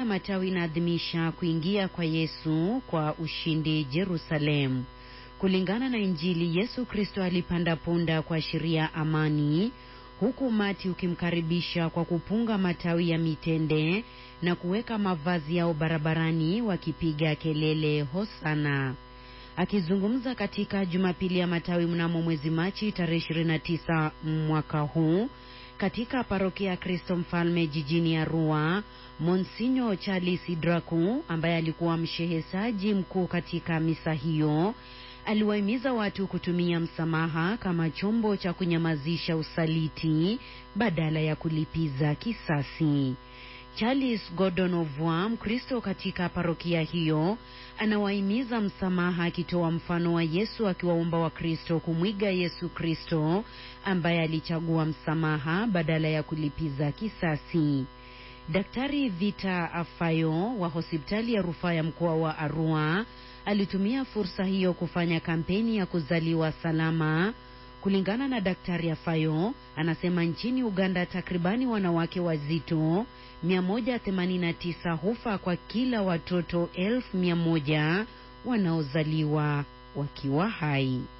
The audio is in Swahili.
Matawi inaadhimisha kuingia kwa Yesu kwa ushindi Jerusalem. Kulingana na Injili, Yesu Kristo alipanda punda kuashiria amani, huku umati ukimkaribisha kwa kupunga matawi ya mitende na kuweka mavazi yao barabarani wakipiga kelele hosana. Akizungumza katika Jumapili ya Matawi mnamo mwezi Machi tarehe 29 mwaka huu katika parokia ya Kristo Mfalme jijini Arua, Monsinyo Charles Idraku ambaye alikuwa mshehesaji mkuu katika misa hiyo aliwahimiza watu kutumia msamaha kama chombo cha kunyamazisha usaliti badala ya kulipiza kisasi. Charles Gordon Ovwa, Mkristo katika parokia hiyo, anawahimiza msamaha akitoa mfano wa Yesu akiwaomba Wakristo kumwiga Yesu Kristo ambaye alichagua msamaha badala ya kulipiza kisasi. Daktari Vita Afayo wa hospitali ya rufaa ya mkoa wa Arua alitumia fursa hiyo kufanya kampeni ya kuzaliwa salama. Kulingana na Daktari Afayo, anasema nchini Uganda takribani wanawake wazito 189 hufa kwa kila watoto elfu mia moja wanaozaliwa wakiwa hai.